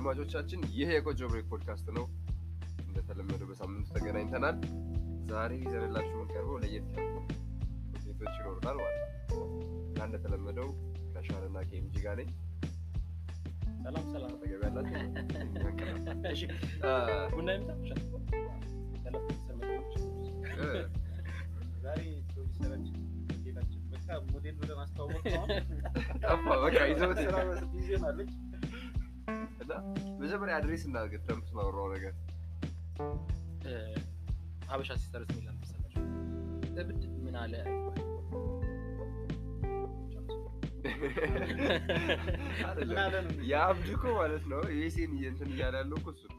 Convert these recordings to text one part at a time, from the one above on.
አድማጮቻችን ይህ የቆጆ ብሬክ ፖድካስት ነው። እንደተለመደው በሳምንቱ ተገናኝተናል። ዛሬ ይዘንላችሁ የምንቀርበው ለየት ያሉ ውጤቶች ይኖሩናል ማለት ነው እና እንደተለመደው ከሻንና ከኤምጂ ጋር ነኝ። ሰላም ሰላም። አጠገብ ያላችሁ እሺ አ፣ ቡና ይምጣ። ሰላም ሰላም። እ፣ ዛሬ ፕሮዲሰራችን ጌታችን በቃ ሞዴል ብለን አስተዋወቅ ነው። ጠፋ በቃ ይዘውት ስራ ቢዚ ሆናለች። እና መጀመሪያ አድሬስ እናድርግ። ትረምፕ ስናወራው ነገር እ፣ ሀበሻ ሲስተርስ የሚል መሰላችሁ እብድ ምን አለ አይባልም። አይደለም ምን አለ ነው የአብድ እኮ ማለት ነው ዩኤስኤን እንትን እያለ ያለው እኮ እሱ ነው።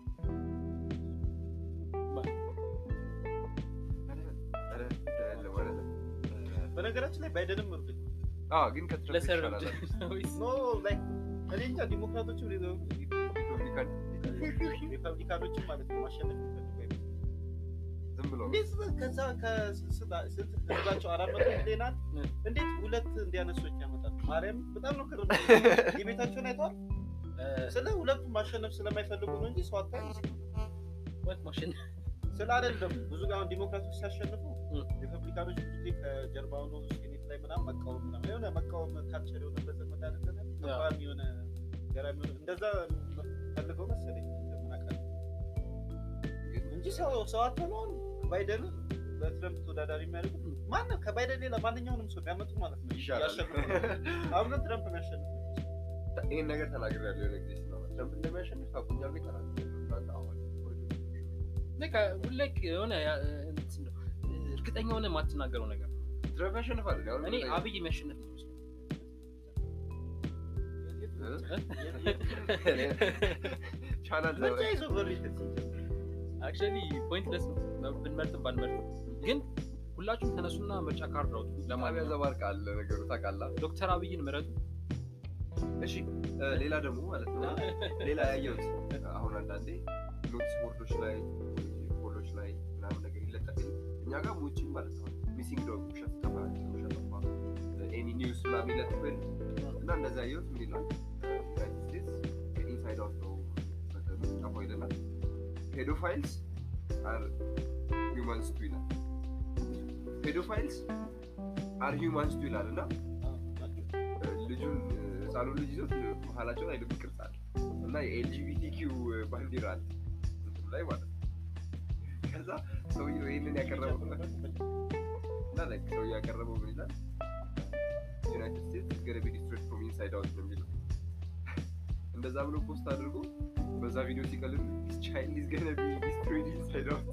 ኧረ፣ ኧረ፣ አይደለም፣ አይደለም። በነገራችን ላይ ባይደንም እርግጥ አዎ፣ ግን ከትረምፕ ለሰር ይሻላል። ወይስ ኖ ላይክ እኔ እንጃ ዲሞክራቶችም ሪፐብሊካን ሪፐብሊካኖችም ማለት ነው ማሸነፍ የሚፈልጉ አይመስልም። ዝም ብሎ እንዴት ከዛ ከስንት ህዝባቸው አራት መቶ ሚሊዮናል እንዴት ሁለት እንዲያነሶች ያመጣል? ማርያም በጣም ነው ክር የቤታቸውን አይተዋል። እ፣ ስለ ሁለቱም ማሸነፍ ስለማይፈልጉ ነው እንጂ ሰው አታይም። ወት ማሽን ስለ አይደለም ብዙ ጋር አሁን ዲሞክራቶች ሲያሸንፉ እ። ሪፐብሊካኖች ብዙ ጊዜ ከጀርባ ሆኖ ሴኔት ላይ ምናምን መቃወም ምናምን የሆነ መቃወም ካልቸር የሆነ በዘመድ አይደለ ተቃዋሚ የሆነ ገራሚ የሆነ እንደዛ ፈልገው መሰለኝ እንደምን አውቃለሁ እንጂ ሰው ሰው አትሆነውን ባይደን በትረምፕ ተወዳዳሪ የሚያደርጉት ማንም ከባይደን ሌላ ማንኛውንም ሰው ቢያመጡ ማለት ነው ይሻላል። ያሸንፉ። አሁን ግን ትረምፕ የሚያሸንፍ ይህን ነገር ተናግሬያለሁ የሆነ ጊዜ ስናወራ ትረምፕ እንደሚያሸንፍ ታውቁኛል ብዬ ተናግሬያለሁ። እናንተ አሁን በቃ ሁሌ የሆነ ያ- እንትን ነው፣ እርግጠኛ ሆነ የማትናገረው ነገር ነው። ትረምፕ ያሸንፋል። እኔ አሁን እኔ እርግጠኛ አብይ የሚያሸንፍ ነው የሚመስለኝ። ቻናል ምርጫ ይዞ በሪት አክቹዋሊ ፖይንትለስ ነው ብንመርጥም ባንመርጥም፣ ግን ሁላችሁም ተነሱና ምርጫ ካርድ አውጡ። ለማቢያ ለማንኛውም ዘባርቅ አለ ነገሩ ታውቃለህ። ዶክተር አብይን ምረጡ። እሺ እ፣ ሌላ ደግሞ ማለት ነው ሌላ ያየሁት አሁን አንዳንዴ ኖቲስ ቦርዶች ላይ ፖሎች ላይ ምናምን ነገር ይለጠፍል እኛ ጋር ውጭ ማለት ነው ሚሲንግ ዶግ ውሸት ጠፋ ውሸት ጠፋ ኤኒ ኒውስ ምናምን ይለጥፍል እና እንደዛ ያየሁት ምን ይላል ዩናይትድ ስቴትስ ከኢንሳይድ አውት ነው ጠፋው ይለናል ፔዶፋይልስ አር ሂውማንስ ቱ ይላል ፔዶፋይልስ አር ሂውማንስ ቱ ይላል እና ልጁን ህፃኑን ልጅ ይዞት መሀላቸው ላይ ልብ ቅርጽ አለ እና የኤልጂቢቲኪው ባንዲራ አለ እንትኑ ላይ ማለት ነው። ከዛ ሰውየው ይህንን ያቀረበው እና like ሰውየው ያቀረበው ምን ይላል ዩናይትድ ስቴትስ ገነ ቢ ዲስትሮይድ ፍሮም ኢንሳይድ አውት ነው የሚለው እንደዛ ብሎ ፖስት አድርጎ በዛ ቪዲዮ ሲቀልም ቻይልድ ኢዝ ገነ ቢ ዲስትሮይድ ኢንሳይድ አውት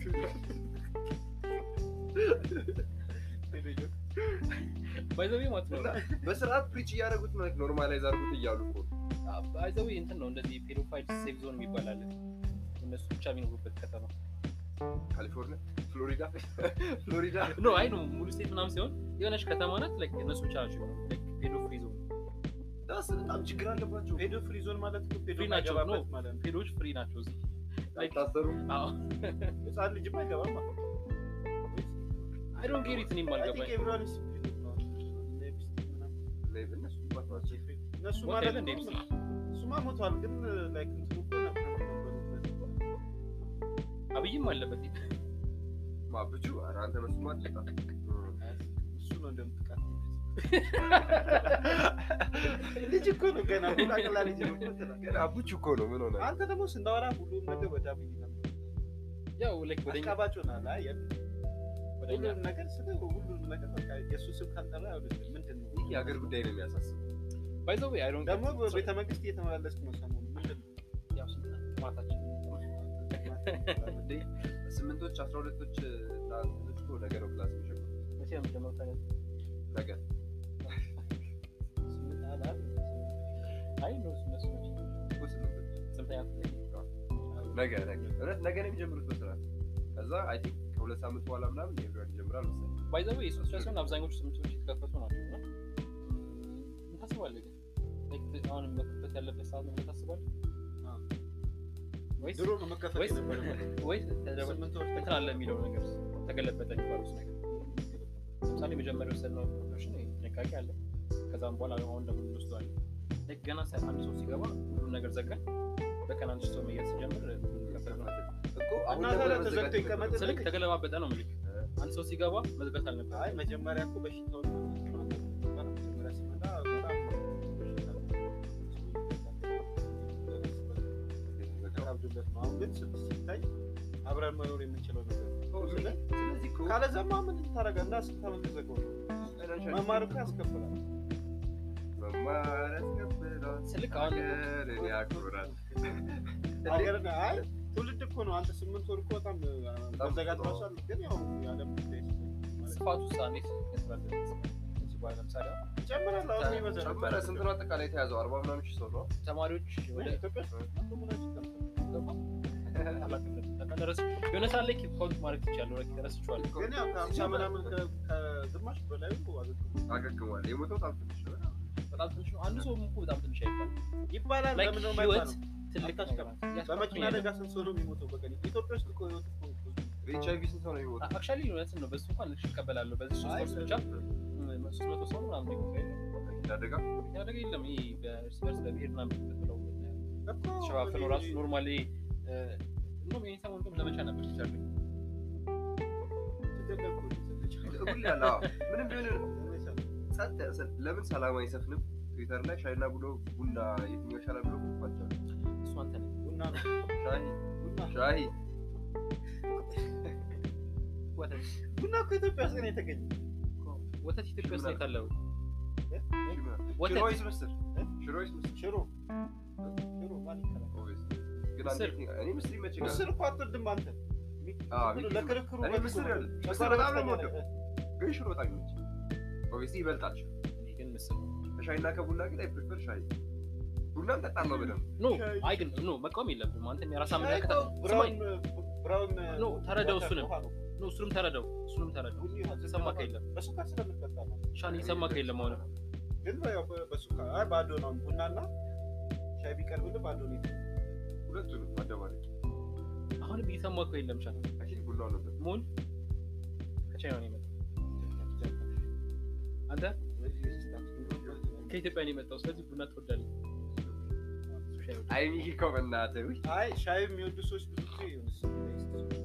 ባይዘዌ ማለት ነው እና በስርዓት ፕሪች እያደረጉት ነው ኖርማላይዝ አድርጉት እያሉ እኮ ነው። ባይዘዌ እንትን ነው እንደዚህ ፔዶፋይል ሴፍ ዞን የሚባል አለ። እነሱ ብቻ የሚኖሩበት ከተማ ካሊፎርኒያ ፍሎሪዳ ፍሎሪዳ ኖ አይ ነው ሙሉ ስቴት ምናምን ሲሆን የሆነች ከተማ ናት። ላይክ እነሱ ብቻ ናቸው የሚኖሩት። ላይክ ፔዶ ፍሪ ዞን ዳስ በጣም ችግር አለባቸው ፔዶ ፍሪ ዞን ማለት እኮ ፔዶ ፍሪ ናቸው ነው የማይገባበት ማለት ነው። ፔዶች ፍሪ ናቸው እዚህ Like- ታሰሩ አዎ ህፃን ልጅም አይገባም ማለት ነው። አይ ዶንት ጌት ኢት እኔም I think አልገባኝ everyone is free ነው። ሌፕስቲክ ምናምን እነሱ እንኳን ናቸው እነሱ ሞት ማለት የለ እንዴ? ነው እሱማ ሞቷል፣ ግን ላይክ እንትኑ እኮ ነበሩበት። አብይም አለበት ማብጁ ኧረ አንተ በስሙ አትጣ እሱ ነው እንደምትቃት ልጅ እኮ ነው ገና ሁላ ቀላ ልጅ ነው እኮ ትላለህ። ግን አቡቹ እኮ ነው ምን ሆነ አንተ ደግሞ ስናወራ ሁሉም ነገር ወደ አብይ ነበር። ያው ላይክ ወደኛ አሽቃባጭ ሆናል። አይ የም- ወደኛ ሁሉንም ነገር ስለ ሁሉንም ነገር በቃ የእሱ ስም ካልጠራ አይሆንልም። ምንድን ነው ይህ የሀገር ጉዳይ ነው የሚያሳስብ ባይ ዘ ዌይ አይ ዶንት ደግሞ በቤተ መንግስት እየተመላለስክ ነው ሰሞኑን። ምንድን ነው ያው ስንት ማታችን እንዴ ስምንቶች አስራ ሁለቶች ጣቶች እኮ ነገ ነው ክላስ የሚጀምሩ መቼ ነው የሚጀምረው ታዲያ? ነገ ስምንት አለ አይደል? አይ ነው እነሱ ናቸው እኮ ስምንቶች ስንተኛ ክፍል ነገ ነገ እውነት ነገ ነው የሚጀምሩት በስርዓት ከዛ አይ ቲንክ ከሁለት ሳምንት በኋላ ምናምን ኤቭሪዋን ይጀምራል መሰለኝ ባይ ዘ ዌይ ሶስት ሲሆን አብዛኞቹ ስምንቶች የተከፈቱ ናቸው እና ምን ታስባለህ ግን ላይክ አሁን መከፈት ያለበት ሰዓት ነው ብለህ ታስባለህ ወይስ ድሮ ነው መከፈት ወይስ የነበረበት። ወይስ ተደረበ ስምንት ወር እንትን አለ የሚለው ነገር ተገለበጠ የሚባሉት ነገር ለምሳሌ መጀመሪያ የወሰድነው ፕሮፌሽን ጥንቃቄ አለ ከዛም በኋላ አሁን ደግሞ እንወስደዋለን ልክ ገና ሳይ አንድ ሰው ሲገባ ሁሉም ነገር ዘጋን በቀን አንድ ሰው መያዝ ሲጀምር ከፈል ነው። እኮ አሁን እና ነበር ታዲያ መዘጋት ተዘግቶ የነበረው። ይቀመጥ? ስልክ ተገለባበጠ ነው የምልህ። አንድ ሰው ሲገባ መዝጋት አልነበረ አይ መጀመሪያ እኮ በሽታው መጀመሪያ ሲመጣ በጣም ከብዶለት ነው። አሁን ግን ስት- ሲታይ አብረን መኖር የምንችለው ነገር ነው። እኮ ስለ- ስለዚህ እኮ ካለዛማ ምን ታደርጋለህ? እና ስንት ዓመት ተዘጋው? መማር እኮ ያስከፍላል። መማር ያስከብራል፣ ስልክ አሁን ሀገርን ያኮራል። ሀገር አይ ትውልድ እኮ ነው። አንተ ስምንት ወር እኮ በጣም መዘጋት ራሱ አለ። ግን ያው የዓለም ጉዳይ ስለሆነ ስፋቱ ሳ እንዴት ያስባለ እዚህ በኋላ ለምሳሌ አሁን ይጨምራል። አሁን ይበዛል። ጨመረ። ስንት ነው አጠቃላይ የተያዘው? አርባ ምናምን ሺህ ሰው ነው። ተማሪዎች ወደ ወደ ኢትዮጵያ ውስጥ አንዱ ምናምን ይቀምሳል። የሆነ ሰዓት ላይ ኪፕ ካውንት ማድረግ ትችላለህ። ወደ ረስቼዋለሁ። ግን ያው ከሀምሳ ምናምን ከ- ከግማሽ በላይ እኮ አገግሟል። አገግሟል። የሞተው በጣም ትንሽ ነው። በጣም ትንሽ ነው። አንዱ ሰው እኮ በጣም ትንሽ አይባልም። ይባላል። ላይክ ለምን ነው ህይወት የማይባለው? ትልቅ አታች ነገር ናት። በመኪና አደጋ ስንት ሰው ነው የሚሞተው በቀን? ኢትዮጵያ ውስጥ እኮ ህይወት እኮ ብዙ በኤች አይቪ ስንት ሰው ነው የሚሞተው? አክቹዋሊ እውነትን ነው። በሱ እንኳን ልክ ይቀበላለሁ። በዚህ ሶስት አይ፣ ወር ብቻ ሶስት መቶ ሰው ነው ምናምን የሚሞተው የለም። መኪና አደጋ መኪና አደጋ የለም። ይሄ በእርስ በርስ በብሄር ምናምን ብለው እኮ ተሸፋፍነው ራሱ ኖርማሊ እንደውም ይሄን ሰሞን እንደውም ዘመቻ ነበር ይቻሉ ተገደልኩ ልጅ። ሁሌ አለ። አዎ። ምንም ቢሆን ጸጥ ያለ- ለምን ሰላም አይሰፍንም? ትዊተር ላይ ሻይና ብሎ ቡና የትኛው ይሻላል ብሎ ቋቸዋል። እሱ አንተ ነህ። ቡና ነው ሻይ ቡና ሻይ ወተት ቡና እኮ ኢትዮጵያ ውስጥ ነው የተገኘው። ወተት ኢትዮጵያ ውስጥ ነው የታለው። ሽሮ ወተት ይስመስል ሽሮ ይስመስል ሽሮ ሽሮ ማን ይከላል? ግን ምስር። አንዴ እኔ ምስር ይመቸኛል። ምስር እኮ አትወድም አንተ። አዎ፣ ምስር ሚኪ ለክርክሩ እኔ በቂ ምስር ነው። ያለ ምስር ጨጓራ በጣም ነው በሽተኛ የምወደው። ነህ። ግን ሽሮ በጣም ይመቸኛል። ኦብቪየስሊ ይበልጣል ሽሮ። እኔ ግን ምስር ከሻይና ከቡና ግን አይ ፕሪፈር ሻይ። ቡናም ጠጣለሁ በደንብ። ኖ አይ ግን ኖ መቃወም የለብም። አንተም የራስህ ሻይ አመለካከት እኮ ስማኝ ብራውን ብራውን ኖ፣ ተረዳው እሱንም። ውሃ ነው። ኖ እሱንም ተረዳው እሱንም ተረዳው። ቡኒ ውሃ የሰማህ የለም በሱካር ስለምትጠጣ ነው። ሻን የሰማህ የለም አሁንም ግን ያው በ- በሱካር አይ ባዶ ነው። ቡናና ሻይ ቢቀርብልህ ባዶ ነው። ሁለቱንም አደባለቅ። አሁንም እየሰማህ እኮ የለም ሻን አክቹዋሊ ቡናው ነበር። ሙን ከቻይና ነው የመጣው አንተ ከኢትዮጵያ ነው የመጣው ስለዚህ ቡና ትወዳለህ እሱ ሻይ ይወዳል። አይ ሚኪ እኮ በእናትህ ውይ። አይ ሻይ የሚወዱ ሰዎች ብዙ ጊዜ የሆነ ስሜት አይሰጡም።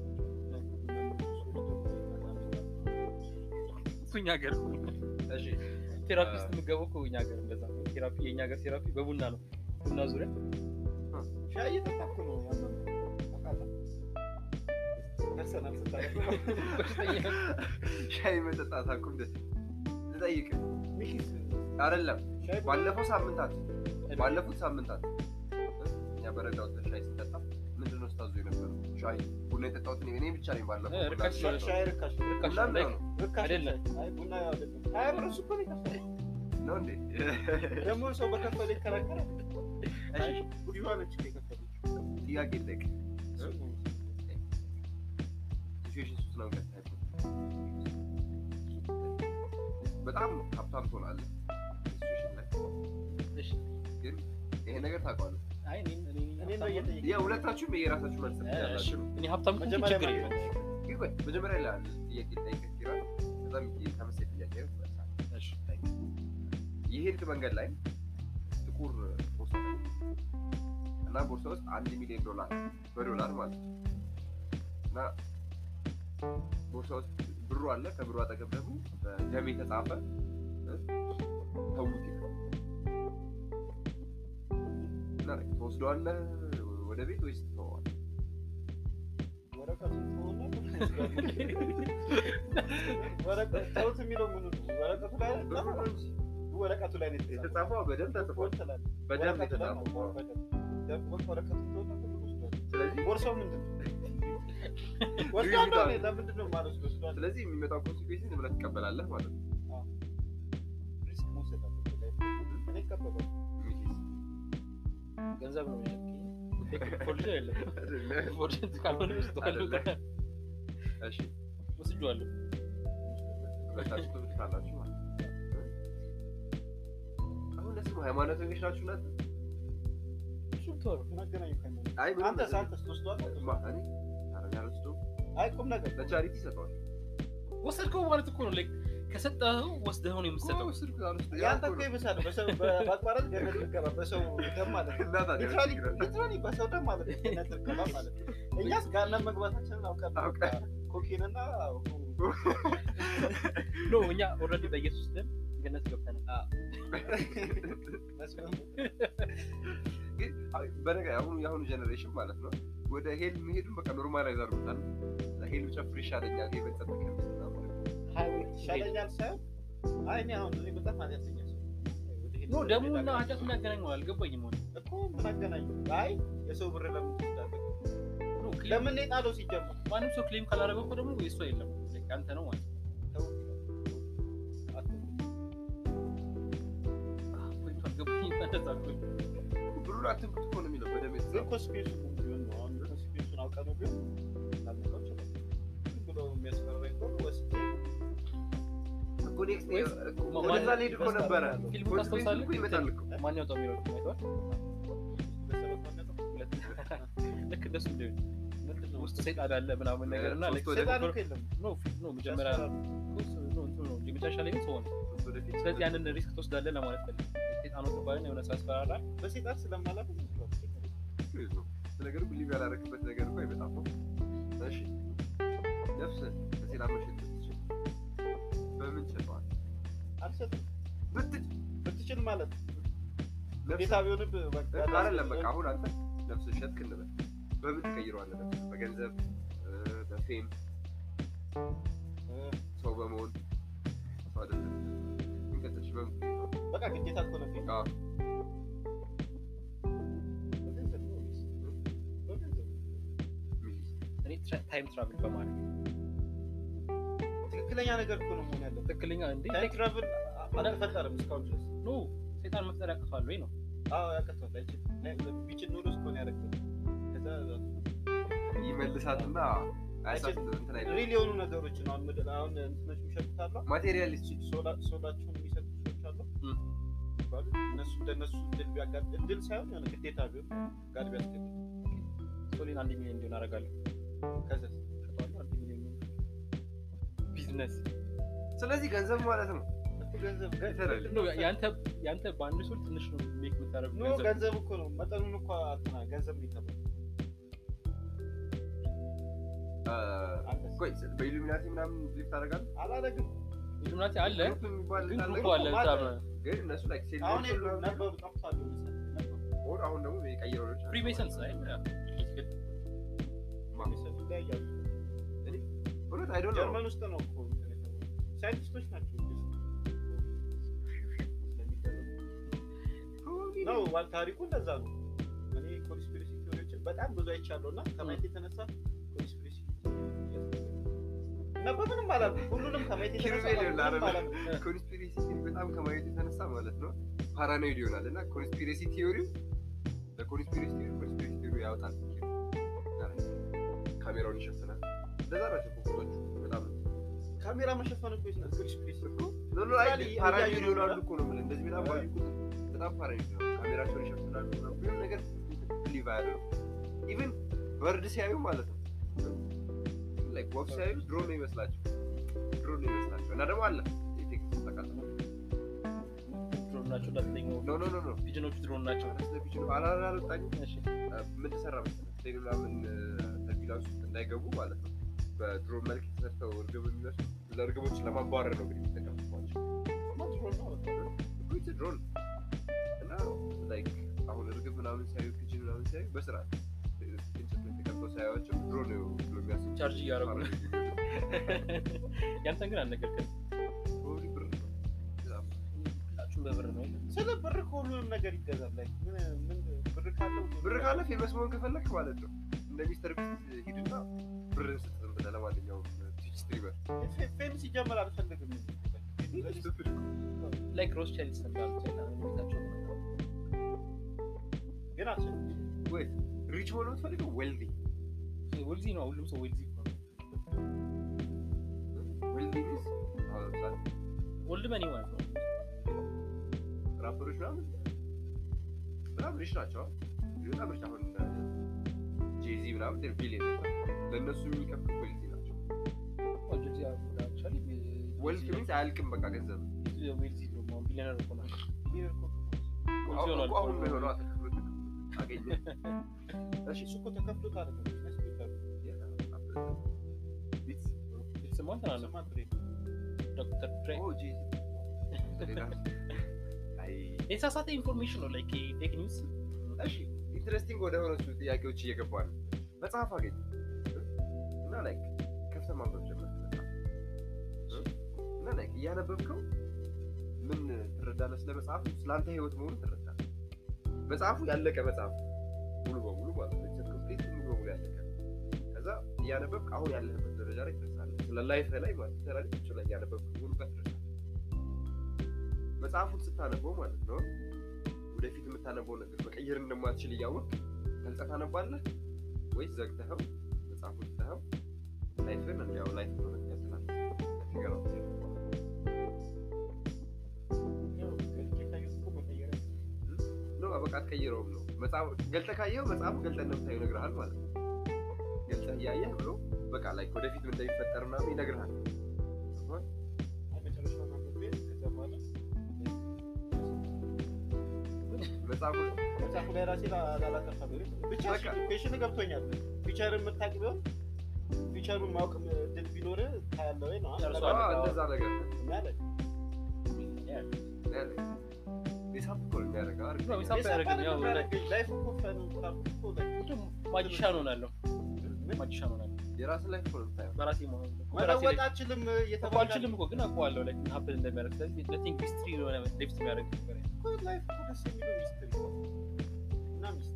እሱ እኛ ሀገር እሺ ቴራፒስት የምገባው እኮ እኛ ሀገር እንደዛ ነው ቴራፒ የእኛ ሀገር ቴራፒ በቡና ነው ቡና ዙሪያ ሻይ እየጠጣኩ ነው ያመመኝ። ታውቃለህ? ደርሰናል ስታየው። በሽተኛ ሻይ መጠጣት አቁም። ደስ ልጠይቅህ ሚኪስ አይደለም ሻይ ባለፈው ሳምንታት ባለፉት ሳምንታት እኛ በረዳ ወጥተን ሻይ ስንጠጣ ምንድን ነው ስታዙ የነበረው? ሻይ ቡና የጠጣሁት እኔ እኔ ብቻ ነኝ። ባለፈው እ፣ ርካሽ ቡና ሻይ ርካሽ ነው። ርካሽ ቡና ነው። ምናምን ነው ርካሽ አይደለም። ነው። አይ ቡና ያው አይደለም። ሀያ ብር እሱ እኮ ነው የከፈለው። ነው እንዴ? ደግሞ ሰው በከፈለ ይከራከራል። እሺ አይ ቡዲዋ ነች እኮ የከፈለችው። ጥያቄ ልጠይቅ። እሱ ነው። ሲቹዌሽን ውስጥ ነው ቀጥታ ያለው። በጣም ሀብታም ትሆናለህ ሲቹዌሽን ላይ እሺ ግን ይሄ ነገር ታውቀዋለህ። አይ እኔ እኔ እኔ ነው እየጠየቀኝ። የሁለታችሁም የራሳችሁ መልስ እሺ ያላችሁ እኔ ሀብታም ከሆንኩ መጀመሪያ ችግር ማግኘት የለም ግን ቆይ መጀመሪያ ላይ አንድ ጥያቄ ልጠይቅህ ኪራ። ከዛም ተመሳሳይ ጥያቄ መልሳለሁ። እሺ የሄድክ መንገድ ላይ ጥቁር ቦርሳ አለ። እና ቦርሳ ውስጥ አንድ ሚሊዮን ዶላር በዶላር ማለት ነው እና ቦርሳ ውስጥ ብሩ አለ። ከብሩ አጠገብ ደግሞ በደም የተጻፈ እ፣ ተውት ይላል። እና ትወስደዋለህ ወደ ቤት ወይስ ትተወዋለህ? ወረቀቱን ተውና ወረቀት ተውት የሚለው ምኑ ነው? ወረቀቱ ላይ ብሩ ነው እንጂ ወረቀቱ ላይ ነው የተጻፈው። የተጻፈው በደም ተጽፏል። ትላለህ። በደም ወረቀቱ ላይ ነው። የተጻፈው በደም። ደም ወቅ ወረቀቱን ተውና ብሩን ወስደዋል። ስለዚህ ቦርሳው ምንድን ነው? ወስደዋለሁ እኔ ለምንድን ነው የማልወስደው? ወስደዋለሁ። ስለዚህ የሚመጣው ኮንሲኩዌንስ ዝም ብለህ ትቀበላለህ ማለት ነው። ሪስክ መውሰድ አለብህ ላይ። እኔ እቀበላለሁ። ሚኪስ ገንዘብ ነው ፎርጅ የለም ፎርጅ ካልሆነ ወስደዋለሁ እሺ ወስጄዋለሁ ሁለታችሁ ትብታላችሁ ማለት ነው። አሁን ለስሙ ሃይማኖተኞች ናችሁ ናት? እሱም ተወው ምን አገናኘው ከሃይማኖት? አይ ምንም አንተስ ነገር- አንተስ ትወስደዋለህ? ማ- እኔ ኧረ እኔ አልወስደውም። አይ ቁም ነገር ለቻሪቲ ይሰጠዋል። ወሰድከው ማለት እኮ ነው ላይክ ከሰጠኸው ወስደኸው ነው የምትሰጠው። ያንተ እኮ ይብሳል። በሰው በአቋራጭ ገነት ልገባ በሰው ደም ማለት ነው። ሊትራሊ ሊትራሊ በሰው ደም ማለት ነው። ገነት ልገባ ማለት ነው። እኛስ ገሃነም መግባታችንን አውቀን ነው። አውቀን። ኮኬንና ኖ እኛ ኦልሬዲ በኢየሱስ ደም ገነት ገብተናል። በነገር አሁኑ የአሁኑ ጀኔሬሽን ማለት ነው ወደ ሄል መሄዱን በቃ ኖርማላይዝ አድርጎታል። ሄል ብጨፍር ይሻለኛል ይሄ በጸጥ ከሚል ይሻለኛል ሳይሆን አይ እኔ አሁን እኔ በጣም ኃጢአተኛ ሰው ነኝ። ኖ ደሙና ኃጢአቱ የሚያገናኘው አልገባኝም። ሆነ እኮ ምን አገናኘው? አይ የሰው ብር ለምን ትወስዳለህ? ኖ ክሌም ለምን ነው የጣለው ሲጀምር? ማንም ሰው ክሌም ካላደረገው እኮ ደግሞ የእሱ የለም አንተ ነው ማለት ነው። ተው። አትበል። አዎ፣ ፖይንቱ አልገባኝም። እንደዛ እኮ ብሩን አትንኩት እኮ ነው የሚለው በደም ግን የተጻፈው። ኮንስፒሬሲ ቢሆን ነው አሁን ኮንስፒሬሲውን አውቀህ ነው ቢሆን ላልነው ይችላል። ዝም ብሎ የሚያስፈራኝ ከሆነ ወስጄ እኮ next day ወይስ እኮ ማ- ወደዛ ማን- ልሄድ እኮ ነበረ። ፊልሙ ኮንስፒሬሲ ታስታውሳለህ? እኮ ይመጣል እኮ። ማን ያወጣው የሚለው አይተዋል? በሰበት ማነው? ሁለት ልክ እንደሱ እንዲሆን ምንድን ነው? ውስጥ ሰይጣን አለ ምናምን ነገር እና ሶስት ልክ ወደ ሰይጣን እኮ የለም። ኖ ኖ መጀመሪያ ኖ እንትኑ ነው እንጂ መጨረሻ ላይ ግን ሰው ነው። እሱ ወደፊት ስለዚህ ያንን ሪስክ ትወስዳለህ ለማለት ፈልግ ሰይጣኑ ትባልን የሆነ ሰው ያስፈራራል። በሰይጣን ስለማላምን ችግር የለውም። ነገሩ ብሊቭ ያላረክበት ነገር እኮ አይመጣም ነው። እሺ ነፍስ ከሴላ መሸጥ ብትችል በምን ችለዋል? አልሰጥም። ብትች ብትችል ማለት ነፍስ ግዴታ ቢሆንብህ በቃ አይደለም በቃ አሁን አንተ ነፍስ ሸጥክ እንበል በምን ትቀይረዋለህ? ነፍስ በገንዘብ እ፣ በፌም እ፣ ሰው በመሆን ሰው አይደለም እንቀጥልሽ በምን ትቀይረዋለህ? በቃ ግዴታ እኮ ነው ቢሆን አዎ በገንዘብ ነው ወይስ? በገንዘብ ሚሊስ እኔ ታይም ትራቭል በማድረግ ትክክለኛ ነገር እኮ ነው መሆን ያለበት። ትክክለኛ እንዴ ታይም ትራቭል አልተፈጠረም እስካሁን ድረስ። ኖ ሰይጣን መፍጠር ያቅቷል ወይ ነው አዎ ያቀቷል። አይችልም። ቢችል ኖሮ እስከሆነ ያደረግበት ከዛ ይመልሳትና አያሳት እንትን አይደለም ሪል የሆኑ ነገሮችን አሁን ምድር አሁን እንትኖች የሚሸጡት አሉ ማቴሪያሊስት ሶላ- ሶላቸውን የሚሰጡ ሰዎች አሉ እም። ይባሉ እነሱ እንደነሱ እድል ቢያጋጥ እድል ሳይሆን የሆነ ግዴታ ቢሆን ጋር ቢያስገድድ ሶሊን አንድ ሚሊዮን እንዲሆን አደርጋለሁ ከዛ ሸጠዋለሁ አንድ ሚሊዮን ቢዝነስ ስለዚህ ገንዘብ ማለት ነው እኮ ገንዘብ Literally. ኖ ያንተ ያንተ በአንድ ሶል ትንሽ ነው ሜክ የምታደርገው ኖ ገንዘብ ገንዘብ እኮ ነው መጠኑን እኮ አትና ገንዘብ ነው የተባለው እ፣ አንተስ? ቆይ በኢሉሚናቲ ምናምን ብሊቭ ታደርጋለህ? አላደርግም ኢሉሚናቲ አለ ግሩፕ የሚባል ግን አለ? ግሩፕ አለ ማለት በጣም ግን እነሱ ላይ ሴል አሁን የሉም ነበሩ ጠፍቷል መሰለኝ ነበሩ ኦር አሁን ደግሞ የቀየረው ልጅ አለ። ፍሪሜሰንስ አይ ሚሰጡ ይለያያሉ እውነት አይ ዶንት ኖ ጀርመን ውስጥ ነው እኮ እንትን የተባለው። ሳይንቲስቶች ናቸው ነው ዋ- ታሪኩ እንደዛ ነው። እኔ ኮንስፒሬሲ ቲዎሪዎችን በጣም ብዙ አይቻለሁ እና ከማየት የተነሳ ኮንስፒሬሲ እና በምንም አላልኩም። ሁሉንም ከማየት የተነሳ ኪሩቤል ይሆናል በምንም አይደል? አላልኩም። ኮንስፒሬሲ ቲዮሪ በጣም ከማየት የተነሳ ማለት ነው ፓራኖይድ ይሆናል እና ኮንስፒሬሲ ቲዮሪው ለኮንስፒሬሲ ቲዮሪ ኮንስፒሬሲ ቲዮሪ ያወጣል ካሜራውን ይሸፍናል እንደዛ ናቸው ፎቶቹ በጣም ካሜራ መሸፈን እኮ ይችላል ኮንስፒሬሲ ኖ ኖ አይ እያዩ ፓራኖይድ ነው ይሆናሉ እና- እኮ ነው የምልህ እንደዚህ በጣም ባዩ ቁጥር በጣም ፓራኖይድ ነው ካሜራቸውን ይሸፍናሉ ምናምን ምንም ነገር ብሊቭ አያደርጉም ኢቭን በርድ ሲያዩ ማለት ነው ላይክ ወፍ ሲያዩ ድሮን ነው ይመስላቸው ድሮን ነው ይመስላቸው እና ደግሞ አለ የቴክኒክ ተቃጥሎ ድሮን ናቸው እንዳትለኝ ኖ ኖ ኖ ኖ ፒጅኖቹ ድሮን ናቸው ስለሚችሉ አላላ አልወጣኝም እሺ ምን ተሰራ መሰለህ ሌላ ምን ተርቢላንስ ውስጥ እንዳይገቡ ማለት ነው በድሮን መልክ የተሰርተው እርግብ የሚመስሉ ለእርግቦችን ለማባረር ነው እንግዲህ የሚጠቀሙባቸው እኮ ድሮን እና ላይክ አሁን እርግብ ምናምን ሲያዩ ፒጅን ምናምን ሲያዩ በስርዓት እንጨት ላይ ተቀምጠው ሳያዩዋቸው ድሮን ነው ብሎ የሚያስቡ ቻርጅ እያደረጉ ነው። ያንተን ግን አልነገርከንም። ፕሮባብሊ ብር ነው በጣም ሁላችሁም በብር ነው የለ? ስለ ብር ከሁሉንም ነገር ይገዛል። ላይ ምን ምን ብር ካለው ብር ካለ ፌመስ መሆን ከፈለክ ማለት ነው እንደ ሚስተር ቢስት ሂድና ብርን ስጥ ዝም ብለህ ለማንኛውም ቲች ስትሪመር ፌም ሲጀመር አልፈልግም። ላይክ ሮስ ቻይልድ ሰምታል ሰይጣን ቤታቸው ግን አልችልም። ወይ ሪች መሆን የምትፈልገው ዌልዲ ወልዚ ነው ሁሉም ሰው ወልዚ ነው ዌልዲ ሚንስ አሁን ለምሳሌ ወልድ መኒ ማለት ነው ራፐሮች ምናምን በጣም ሪች ናቸው በጣም ሪች አሁን ጄዚ ምናምን ቢሊየን ለእነሱ የሚከፍሉ ዌልዲ ናቸው ወልዚ አክቹዋሊ ወልፍ ሚንስ አያልቅም በቃ ገንዘብ ዌልዚ ነው አሁን ቢሊዮነር እኮ ነው ይሄ እኮ አሁን ይሆናል እኮ አሁን ነው የሆነው አተክሎት አገኘ እሺ እሱ እኮ ተከፍሎት አይደለም ያስገባሉ። ቢትስ ስሟን ተናለ ስማ ብሬ ዶክተር ድሬ ኦ ጂ ሌላ አይ የተሳሳተ ኢንፎርሜሽን ነው ላይክ ፌክ ኒውስ እሺ ኢንትረስቲንግ ወደ ሆነሱ ጥያቄዎች እየገባ ነው መጽሐፍ አገኘ እና ላይክ ከፍተህ ማንበብ ጀመርክ መጽሐፍ እና ላይክ እያነበብከው ምን ትረዳለህ ስለ መጽሐፉ ስለአንተ ህይወት መሆኑ ትረዳለህ መጽሐፉ ያለቀ መጽሐፍ ሙሉ በሙሉ ማለት ነው ኮምፕሊት ሙሉ በሙሉ ያለቀ ከዛ እያነበብክ አሁን ያለህበት ደረጃ ላይ ትደርሳለህ ስለ ላይፍ ላይ ማለት ተራሪ ቁጭ ላይ እያነበብክ ሙሉ ጋር ትደርሳለህ መጽሐፉን ስታነበው ማለት ነው ወደፊት የምታነበው ነገር መቀየር እንደማትችል እያወቅ ገልጸህ ታነባለህ ወይስ ዘግተኸው መጽሐፉን ትተኸው ላይፍን እንዲያው ላይፍ ነው ትቀጥላለህ ንገረው ያው ገልጬ ካየሁት እኮ መቀየር ነው በቃ አትቀይረውም ነው መጽሐፍ ገልጠህ ካየኸው መጽሐፉ ገልጠህ እንደምታየው ይነግርሃል ማለት ነው ገልጠህ እያየህ ብሎ በቃ ላይ ወደፊት ምን እንደሚፈጠር ምናምን ይነግርሃል አይ መጨረሻውን አንብቤ ከዛ በኋላ መጽሐፉ መጽሐፉ ላይ ራሴ ላላጠፋ ብቻ በቃ። ኩዌሽን ገብቶኛል። ፊቸርን የምታውቅ ቢሆን ፊቸሩን ማወቅ እድል ቢኖር ታያለህ ወይ ነው ጨርሶ አዎ፣ አለቀ። እንደዛ ነገር እኛ ላይ ሂሳብ እኮ ነው የሚያደርገው አይደል? ነው ሂሳብ ያደረግን ያው ላይፍ እኮ ፈን ካልኩ እኮ like ማጂሻን ሆናለሁ ምን ማጂሻን ሆናለሁ የራስህ ላይ እኮ ነው የምታየው በራሴ መሆን መለወጥ አችልም እኮ እየተባለ አልችልም እኮ ግን አውቀዋለሁ ላይ ሀፕን እንደሚያደርግ ስለዚህ ለቲንክ ሂስትሪ የሆነ ዴፕት የሚያደርግ ነገር ነው። እኮ ላይፍ እኮ ደስ የሚለው ሚስትሪ ነው እና ሚስት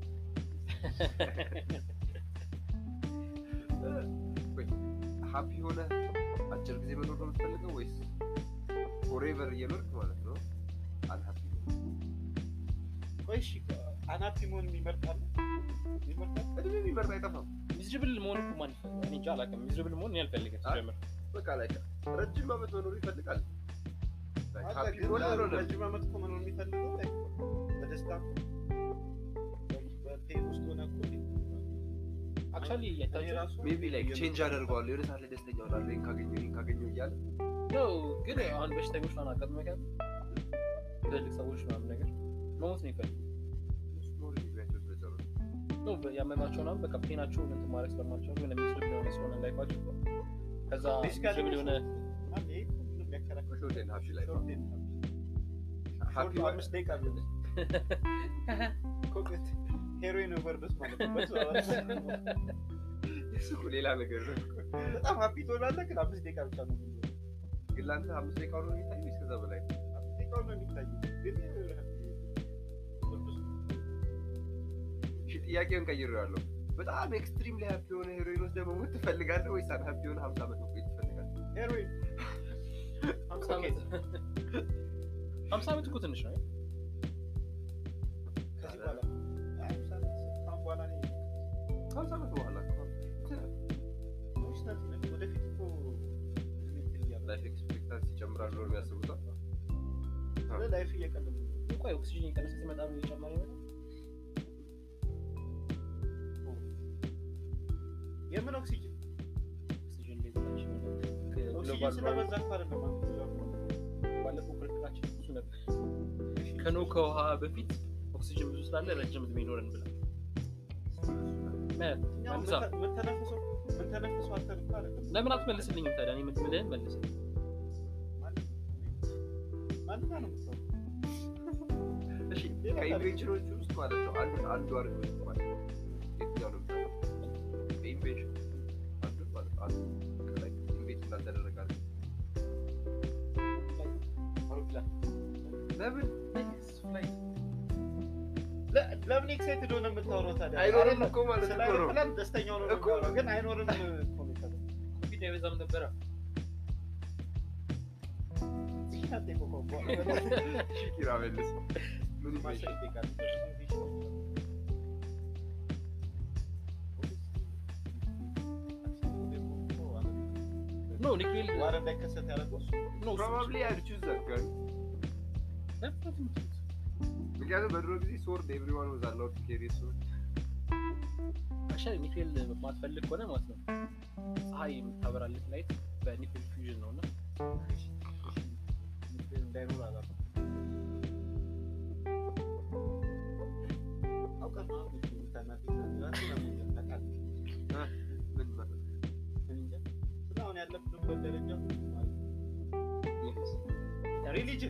ሀፒ ሆነ አጭር ጊዜ መኖር ነው የምትፈልገው ወይስ ፎሬቨር እየኖርክ ማለት ነው አንሀፒ ቆይ እሺ አናፒ መሆን የሚመርጣል ይመርጣል እድሜ የሚመርጥ አይጠፋም ሚዝርብል መሆን እኮ ማን ይፈልጋል? እኔ እንጃ አላውቅም። ሚዝርብል መሆን እኔ አልፈልግም አይ፣ ሲጀምር። በቃ ላይ ረጅም ዓመት መኖር ይፈልጋል አለ ሀፒ ግን ሆነ አልሆነ ረጅም ዓመት እኮ መኖር የሚፈልገው like በደስታ በፔን ውስጥ ሆነ እኮ አክቹዋሊ እኔ እያታችሁ ራሱ ሜቢ ላይክ ቼንጅ አደርገዋለሁ የሆነ ሰዓት ላይ ደስተኛ ሆናለሁ ይህን ካገኘው ይህን ካገኘው እያለ ነው ግን አሁን በሽተኞች ምናምን አጋጥሞ ያውቃል? ትልልቅ ሰዎች ምናምን ነገር መሞት ነው ይፈልግ ኖር እድሜያቸው ስለጨረሱ ነው ያመማቸው ምናምን በቃ ፔናቸውን እንትን ማድረግ ስለማልቻሉ የሆነ ሚዝርብል የሆነ ስለሆነ ላይፋቸው ከዛ Basically ሚዝርብል የሆነ ማን ይሄ ምንም ያከራክር ሾርት ኤንድ ሀፒ ላይ ሾርት ኤንድ ሀፒ ሾርት አምስት ደቂቃ ቢሆን ኮኬት ሄሮይን ኦቨርዶስ ማለት ነው በሱ እሱ እኮ ሌላ ነገር ነው በጣም ሀፒ ትሆናለህ ግን አምስት ደቂቃ ብቻ ነው የሚሆነው። ግን ለአንተ አምስት ደቂቃ ሆኖ የሚታዩ ወይስ ከዛ በላይ አምስት ደቂቃው ነው የሚታየው ግን ኦቨርዶስ እሺ ጥያቄውን ቀይሬዋለሁ በጣም ኤክስትሪም ላይ ሀፒ የሆነ ሄሮይን ወስደህ መሞት ትፈልጋለህ ወይስ አንሀፒ የሆነ ሀምሳ ዓመት መቆየት ትፈልጋለህ ሄሮይን ሀምሳ ዓመት ሀምሳ ዓመት እኮ ትንሽ ነው ከዚህ በኋላ አይ አምሳ ዓመት ካሁን በኋላ እኔ ሀምሳ ዓመት በኋላ ትንሽ ናት ይላል። ወደፊት እኮ እድሜ እንትን እያለ ላይፍ ኤክስፔክታንስ ይጨምራል ብሎ የሚያስቡት ነው። ላይፍ እየቀለለ ነው። ቆይ ኦክሲጅን የቀነሰ ሲመጣ ነው እየጨመረ ይመጣል የምን ኦክሲጅን ኦክሲጅን ላይ ትንሽ ኦክሲጅን ግሎባል ስለበዛ እኮ አይደለም አንተ ብዙ አሁን ባለፈው ክርክራችን እሱ ነበር ከኖ ከውሃ በፊት ኦክሲጅን ብዙ ስላለ ረጅም እድሜ ይኖረን ብላ እኛው መልሳ ምንተ- ምንተነፍሰው ምንተነፍሰው አንተን እኮ አይደለም ለምን አትመልስልኝም ታዲያ እኔ የምልህን መልስ ማለት ማን ጋር ነው የምትሰራው? እሺ ከኢንቬንሽኖች ውስጥ ማለት ነው አንዱ አንዱ አድርገው ይባል የትኛው ነው የምታውቀው? ከኢንቬንሽን አንዱ ማለት ነው አንዱ ከላይ ኢንቬንት እንዳልተደረገ አድርገው አውሮፕላን ለምን ለ- ለምን ኤክሳይትድ ሆነ የምታወራው ታዲያ? አይኖርም አይደለም። እኮ ማለት ስለ እኮ ነው አይሮፕላን ደስተኛ ሆኖ ነው እኮ። የሚያወራው፣ ግን አይኖርም እኮ ነው የተባለው። ኮቪድ አይበዛም ነበረ እሺ፣ አትጠይቁ እኮ በኋላ። እሺ ኪራ መልስ ምን ማሻ ኢንቬንሽን ይጠይቃል። ኖ ኒክሌል ዋር እንዳይከሰት ያደረገው እሱ ኖ ፕሮባብሊ አይድ ቹዝ ዛት ጋይ ምክንያቱም በድሮ ጊዜ ሶርድ ኤቭሪዋን ወዝ አላውድ ቱ ኬሪ ሶርድ አሻሪ ኒክሌል ማትፈልግ ከሆነ ማለት ነው ፀሐይ የምታበራልህ ላይት በኒክሌል ፊውዥን ነው እና በሚባል ደረጃ ሪሊጅን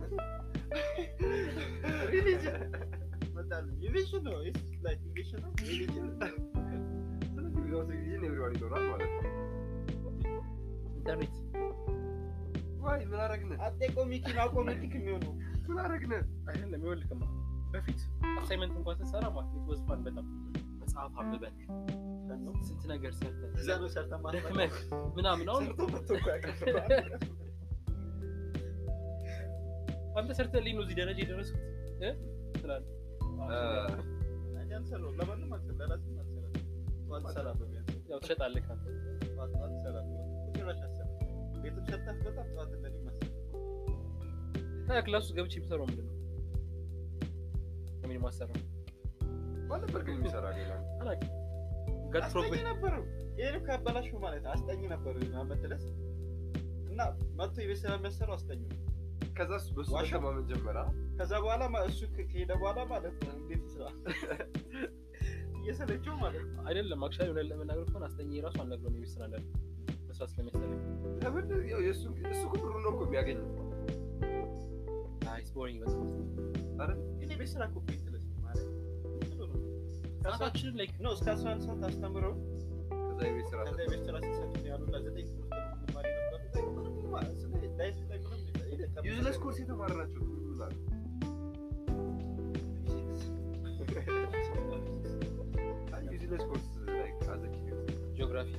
ሪሊጅን መጣል ኢንቬንሽን ነው ኢስ ላይክ ኢንቬንሽን ነው ሪሊጅን ስለዚህ ዊዛውት ሪሊጅን ኤቭሪዋን ይኖራል ማለት ነው። ኢንተርኔት ዋይ ምን አረግን? አጤቆ ሚኪን አውቆ ሚኪክ የሚሆነው ምን አረግን? አይደለም ይኸውልህማ በፊት አሳይመንት እንኳን ስትሰራ ማለት ኢት ዋዝ ፋን በጣም መጽሐፍ አንብበህ ስንት ነገር ሰርተህ እዛ ነው ሰርተ ደክመህ ምናምን አሁን ሰርቶ መጥቶ እኮ ያውቃል። አንተ ሰርተህልኝ ነው እዚህ ደረጃ የደረስኩት እ ትላለህ እኔ አልሰራሁም። ለማንም አልሰራም፣ ለራሴም አልሰራም። ጠዋት እሰራለሁ ቢያንስ። ያው ትሸጣለህ ካንተ ጠዋት ጠዋት እሰራለሁ። ጭራሽ አልሰራም። ቤትም ሰርተህ በጣም ጠዋት ለእኔም አልሰራም። ታዲያ ክላስ ውስጥ ገብቼ የምሰራው ምንድን ነው ምን ማሰራው ማን ነበር ግን የሚሰራ ሌላ? አላውቅም ጋድ አስጠኝ ፕሮብሌም ነበረው። ይሄን ካበላሽው ማለት አስጠኝ ነበር አመት ድረስ እና መጥቶ የቤት ስራ የሚያሰራው አስጠኝ ነው። ከዛ እሱ በሱ ዋሻ? መተማመን ጀመረ። ከዛ በኋላ ማ- እሱ ከ- ከሄደ በኋላ ማለት ነው እንዴት ስራ እየሰለቸው ማለት ነው። አይደለም አክቹዋሊ ሆነ ለመናገር ከሆነ አስጠኝ ራሱ አልነግረውም የቤት ስራ እንዳለ መስራት ስለሚያስጠላኝ ለምን ያው የእሱ እሱ እኮ ብሩን ነው እኮ የሚያገኘው አይ ቦሪንግ በጣም አይደል? እኔ ቤት ስራ እኮ ቤት ትለስ ማለት ዝም ብሎ ነው። ሰዓታችንን ላይክ ነው እስከ አስራ አንድ ሰዓት አስተምረው ከዛ የቤት ስራ ከዛ የቤት ስራ ሲሰጡ ያሉ እና ዘጠኝ ትምህርት ነው የምንማር የነበረው። ላይ ምንም ማለት ስለ ላይፍ ላይ ምንም ይሄ ከ- ዩዝለስ ኮርስ የተማረ ናቸው ይላሉ። አይ ዩዝለስ ኮርስ ላይ አዘኪ ጂኦግራፊ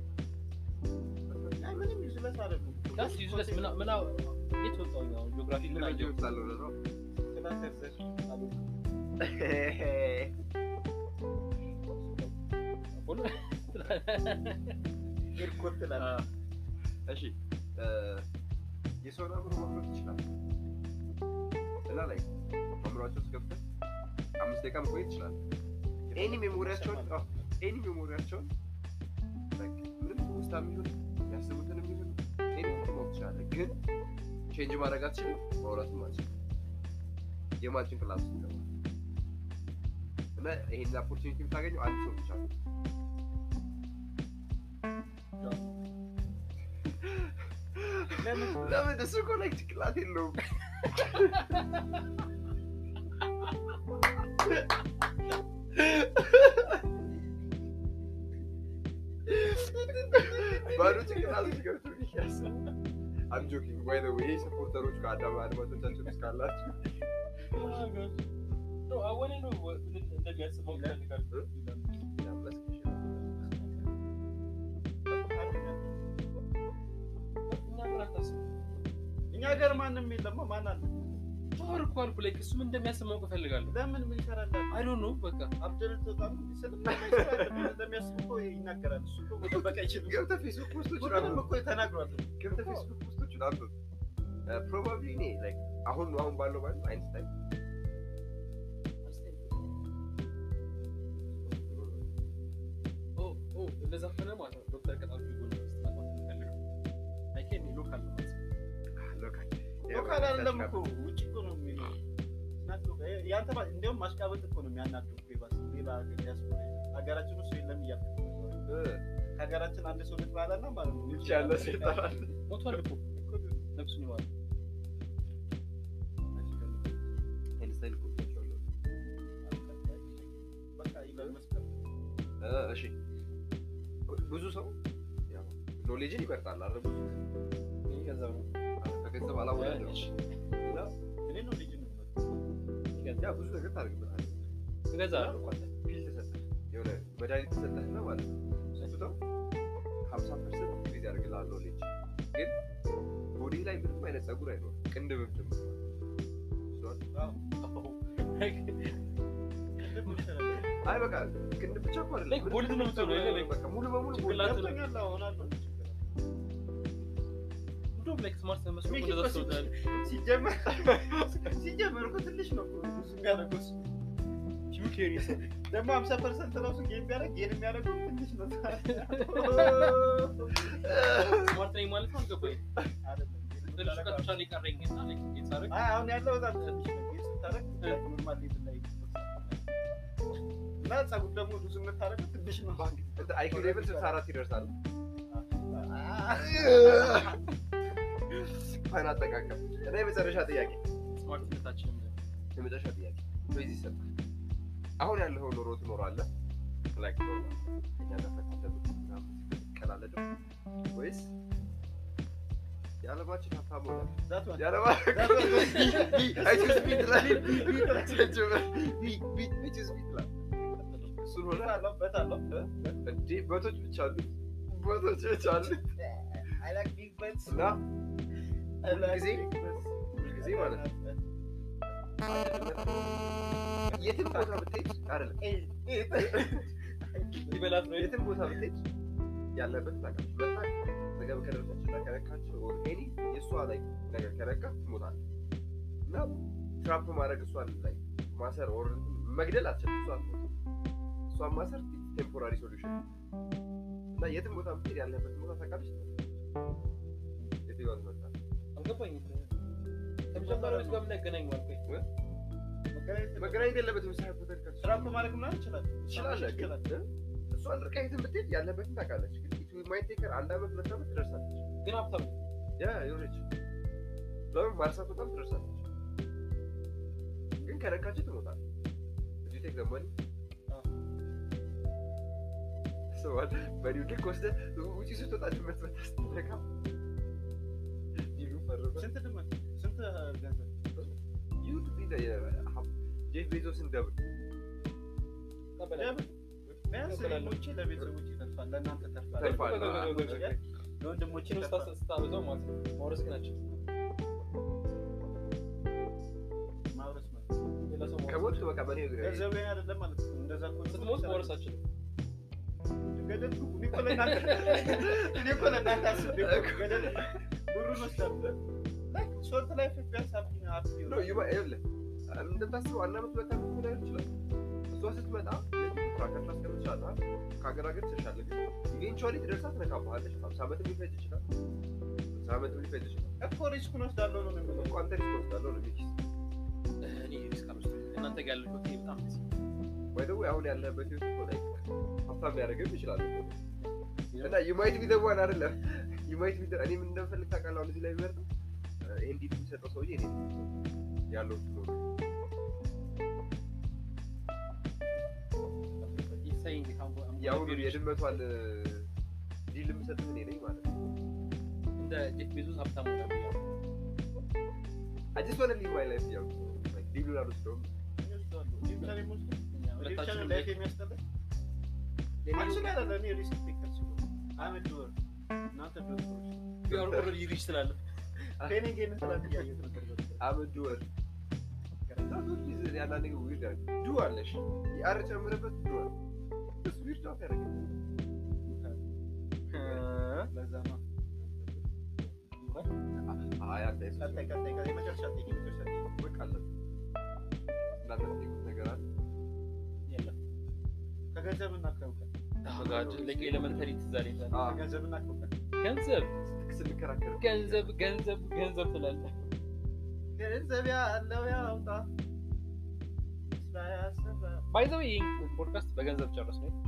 አይ ምንም ዩዝለስ አይደሉም። ዳስ ዩዝለስ ምና ምና የት ወጣሁኝ አሁን ጂኦግራፊ ምን ምን አየሁ ይወጣለው ነው ክላስ ያዘሽ አሉ። ሁሉ ኤርኮት ትላለህ። እሺ የሰውን አእምሮ ማምረት ይችላል እና ላይ አእምሯቸው ውስጥ ገብተህ አምስት ደቂቃ መቆየት ይችላል። ኤኒ ሜሞሪያቸውን አዎ፣ ኤኒ ሜሞሪያቸውን like ምንም ውስጣ የሚሆን የሚያስቡትን የሚሆን ኤኒ ማወቅ ትችላለህ። ግን ቼንጅ ማድረግ አትችልም፣ ማውራትም አትችልም። የማን ጭንቅላት ውስጥ ይገባል? እና ይሄን ኦፖርቹኒቲ የምታገኘው አንድ ሰው ብቻ ነው። ለምን ለምን እሱ እኮ ላይ ጭንቅላት የለውም። ባዶ ጭንቅላት ውስጥ ገብቶ ይያሳል። I'm joking. By the way, ሰፖርተሮች ከአዳማ አድማጮቻችን ውስጥ ካላችሁ አወኔ ነው እንደሚያስበው ይፈልጋል እኛ ግን አታስብ እኛ ሀገር ማንም የለም። ማን አለ? ቶር እኮ አልኩ ላይክ እሱ ምን እንደሚያስብ ማወቅ እፈልጋለሁ ለምን ምን ይሰራል? አይ ዶንት ኖ በቃ አብደል ተጣም እንደሚያስብ እኮ ይናገራል። እሱ እኮ መጠበቅ አይችልም። ገብተህ ፌስቡክ ፖስቶችን ሁሉንም አንብብ። እኮ ተናግሯል። ገብተህ ፌስቡክ ፖስቶችን አንብብ። ፕሮባብሊ እኔ like አሁን አሁን ባለው ማለት አይንስታይን ኦ ኦ እንደዛ ከሆነ ማለት ነው ዶክተር ቀጣሉ ጎን ማግባት የምፈልገው አይኬን ሎካል ነው ማለት ነው ሎካል ሎካል አይደለም እኮ ውጭ እኮ ነው የሚለው። ናቸው ያንተ ባ- እንዲያውም ማሽቃበጥ እኮ ነው የሚያናድዱ እኮ ይባስ ሌላ ሀገር ዲያስፖራ ሀገራችን ውስጥ የለም እያልክ ነው። ከሀገራችን አንድ ሰው ልትባላና ማለት ነው ውጭ ያለ ሰው ይጠራል። ሞቷል እኮ ነፍሱን ይማር አይንስታይን እኮ ብያቸዋለሁ። በቃ ኢሎን መስክ ነው። እ፣ እሺ ብዙ ሰው ያው ኖሌጅን ይመርጣል አይደል? ብዙ ይህ ገንዘብ ነው ከገንዘብ አላወዳደረም እሺ፣ እና እኔ ነው ልጅ ነው ያ ብዙ ነገር ታደርግበታለህ። እገዛለሁ ፒል ተሰጠህ የሆነ መድኃኒት ተሰጠህና ማለት ነው ስትውጠው ሀምሳ ፐርሰንት ኢንክሪዝ ያደርግልሃል ኖሌጅ ግን ቦዲ ላይ ምንም አይነት ጸጉር አይኖርም ቅንድብም ጭምር አይ በቃ ቅንድብ ብቻ እኮ አይደለም Like ቦልድ ነው የምትሆነው አይደል? Like በቃ ሙሉ በሙሉ ቦልድ ጭንቅላት- ገብቶኛል። አሁን አለው እንደውም ላይክ ስማርት መስሎ ሚኪ እንደዛ እኮ ትወዳለህ ሲጀመር ሲጀመር እኮ ትንሽ ነው እኮ ብዙ የሚያደርገው እሱ። ደግሞ ሀምሳ ፐርሰንት ራሱ ጌም ቢያደርግ ጌም የሚያደርገው ትንሽ ነው። ስማርት ነኝ ማለት ነው አልገባኝም አይደለም፣ ጌም ትንሽ ቀን የምታደርገው ብቻ ነው የቀረኝ እና ላይክ ጌት ሳደርግ አይ አሁን ያለው በጣም ትንሽ ነው። ጌም ስታደርግ like normal level ላይ እና ፀጉር ደግሞ ብዙ የምታደርገው ትንሽ ነው። አይኪው ሌቭል ስልሳ አራት ይደርሳል ፋን አጠቃቀም እና የመጨረሻ ጥያቄ ስማርትነታችን የመጨረሻ ጥያቄ በዚህ ይሰጣል አሁን ያለኸው ኑሮ ትኖራለህ ላይክ ኖርማል ከእኛ ጋር ፈታተሉት ምናምን ቀላለድም ወይስ የዓለማችን ሀብታም ሆናል That one. የዓለማችን That one. I choose me ትላለህ። ቢ ቢ I choose me ትላለህ። እሱን ሆነ በታለው በታለው እንዴ በቶች ብቻ አሉት በቶች ብቻ አሉት I like big bets. እና I like ሁልጊዜ big bets. ሁልጊዜ ማለት ነው የትም ቦታ ብትሄድ አይደለም ሊበላት ነው የትም ቦታ ብትሄድ ያለበት ታውቃለህ። መታ ነገብ ከደረሰች እና ከነካች ኦር ኤኒ የእሷ ላይ ነገር ከነካ ትሞታለህ። እና ትራፕ ማድረግ እሷን ላይ ማሰር ኦር መግደል አትችልም። እሷ አትሞትም። እሷን ማሰር ቴምፖራሪ ሶሉሽን እና የትም ቦታ ብትሄድ ያለበትን ቦታ ታውቃለች። የትኛዋ ትመርጣለህ? አልገባኝም ከመጀመሪያው ጋር ምን ያገናኘዋል ቆይ መገናኘት የለበትም። ሳይሆን ቦታ ልካች ትራፕ ማድረግ ምናምን ይችላል ትችላለህ ግን እሷን ርቀህ የትም ብትሄድ ያለበትን ታውቃለች። ግን ኢት ማይት ቴክ ሄር አንድ ዓመት ሁለት ዓመት ትደርሳለች። ግን ሀብታም ያ የሆነች ለምን ማርሳት በጣም ትደርሳለች። ግን ከነካች ትሞታለች። እዚህ ቴክ ዘመኒ ስዋል በዲው ልክ ወስደህ ውጪ ስትወጣ ድመት መታ ስትነካ ዲሉ ፈርመ ስንት ድመት ስንት ገንዘብ ይሁን ጄፍ ቤዞስን ደብል ለምን? ቢያንስ ለወንድሞቼ ለቤተሰቦቼ ተርፋል ለእናንተ ተርፋል ተርፋል። ለወንድሞቼ ችን ተርፋል ስታበዛው ማለት ነው ማውረስ ግን አችል ማውረስ ማለት ሌላ ሰው ማውረስ ከሞት በቃ በኔ ገንዘብ ላይ አይደለም ማለት ነው እንደዛ እኮ ነው። ስትሞት ማውረስ አችልም ገደል ግቡ። እኔ እኮ ለእናንተ እኔ እኮ ለእናንተ አስቤ እኮ ገደል ብሩን ወስዳለሁ ላይክ ሾርት ላይፍ ቢያንስ ሀብት ሀብት ነው ይሆናል። ይባ ይኸውልህ እንደምታስበው አንድ ዓመት ሁለት ዓመት ሊሆን ይችላል። እሷ ስትመጣ ትራከር ታስቀምጥሻለህ። ከሀገር ሀገር ትሸሻለህ። ግን ኢቬንቹዋሊ ትደርሳ ትነካብሃለች። ሀምሳ ዓመትም ሊፈጅ ይችላል። ሃምሳ ዓመትም ሊፈጅ ይችላል። እኮ ሪስኩን ወስዳለሁ ነው የሚለው እኮ አንተ ሪስክ ወስዳለሁ ነው የሚልሽ። እኔ ሪስክ አልወስድም እናንተ ጋር ያለው ህይወት በጣም ደስ ይላል። ወይ ደግሞ አሁን ያለህበት ህይወት እኮ ላይ ሀብታም ሊያደርግም ይችላል እኮ። እና ዩማይት ቢ ዘ ዋን አይደለም ዩማይት ቢ እኔ ምን እንደምፈልግ ታውቃለህ? አሁን እዚህ ላይ ቢመርጥ ይሄን ዲል የሚሰጠው ሰውዬ እኔ ነኝ። ያለው ነው He's saying how- I'm gonna የአሁኑ be rich. የድመቷን ዲል የምሰጥህ እኔ ነኝ ማለት ነው። እንደ ጄፍ ቤዞስ ሀብታም ሆነ ብያለሁ። I just wanna live my life ያው like ዲሉን አልወስደውም። እኔ ወስደዋለሁ። እኔ ብቻ ነኝ የምወስደው። እኛ እኔ ብቻ ሁለታችንም ነኝ ላይፍ የሚያስጠላኝ። አንቺ ላይ አይደለም፣ እኔ ሪስክ ቴከር ስለሆንኩ። I'm a doer። እናንተ doers። we are already rich ትላለህ። ትሬኒንግ ይሄንን ስላት እያየሁት ነበር። I'm a doer. አንዳንድ ጊዜ ዊርድ ያደርግ ዱ አለሽ የአር ጨምረበት ዱ አለ እሱ ዊርድ አፍ ያደርግ ለዛ ነው። አይ አንተ የሱ ቀጣይ ቀጣይ ቀጣይ የመጨረሻ ጥያቄ የመጨረሻ ጥያቄ። በቃ አለ እናንተ የምትጠይቁት ነገር አለ የለም። ከገንዘብና ከእውቀት Oh God, like elementary ትዝ አለኝ ዛሬ። አዎ ከገንዘብና ከእውቀት ገንዘብ ስንከራከር ገንዘብ ገንዘብ ገንዘብ ትላለህ። ገንዘብ ያለው ያውጣ ስራ ያሰበ ባይ ዘ ዌይ ይህን ፖድካስት በገንዘብ ጨረስ ነው።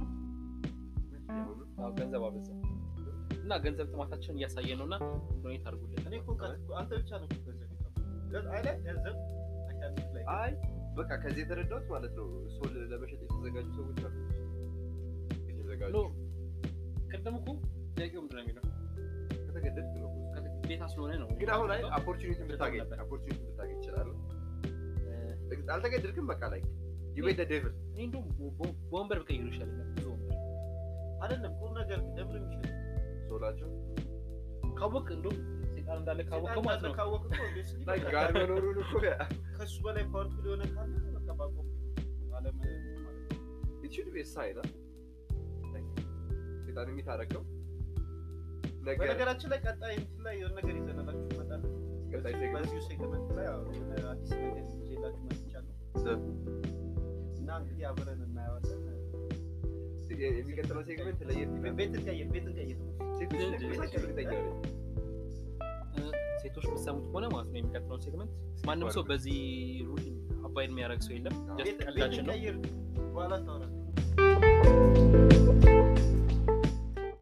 አዎ ገንዘብ አበዛ እና ገንዘብ ጥማታችንን እያሳየን ነው እና ዶኔት አድርጉልን። እኔ እኮ እውቀት እኮ አንተ ብቻ ነው እኮ ገንዘብ የጠፋው። አይ ላይ ገንዘብ አካባቢ ላይ አይ በቃ ከዚህ የተረዳሁት ማለት ነው ሶል ለመሸጥ የተዘጋጁ ሰዎች አሉ የተዘጋጁ ኖ ቅድም እኮ ጥያቄው ምንድን ነው የሚለው ከተገደድክ ነው ግዴታ ስለሆነ ነው። ግን አሁን ላይ ኦፖርቹኒቲ ብታገኝ ኦፖርቹኒቲ ብታገኝ ይችላል አልተገደድክም በቃ ላይ ዩቤት ዴቪል እኔ እንደውም በ- በወንበር ብቀይሩ ይሻለኛል። ብዙ ወንበር አይደለም ቁም ነገር ግን ለምን የሚሸጥ ሶላቸው ካወቅ እንደውም ሴጣን እንዳለ ካወቅ ሴጣን ማለት ነው ካወቅ እኮ obviously ላይ በቃ ጋር መኖሩን እኮ ከሱ በላይ ፓወርፉል የሆነ ካለ በቃ ባቆም አለም ማለት ነው። it should be a sign huh? Like, ሴጣን የሚታረቀው ነገር በነገራችን ላይ ቀጣይ እንትን ላይ የሆነ ነገር ይዘንላችሁ እንመጣለን። ቀጣይ ሴግመንት በዚሁ ሴግመንት ላይ ያው የሆነ አዲስ ነገር ይዤላችሁ መጥቻለሁ እና እንግዲህ አብረን እናየዋለን። የሚቀጥለው ሴግመንት ለየት ይላል ቤት እንቀይር፣ ቤት እንቀይር። ሴቶች እንደሚመሳቸው እርግጠኛ ነኝ እ፣ ሴቶች የምትሰሙት ከሆነ ማለት ነው የሚቀጥለውን ሴግመንት ማንም ሰው በዚህ ሩል አባይድ የሚያደርግ ሰው የለም። ጀስት ቤት ቤት ቀልዳችን ነው። እንቀይር፣ በኋላ ታወራለህ።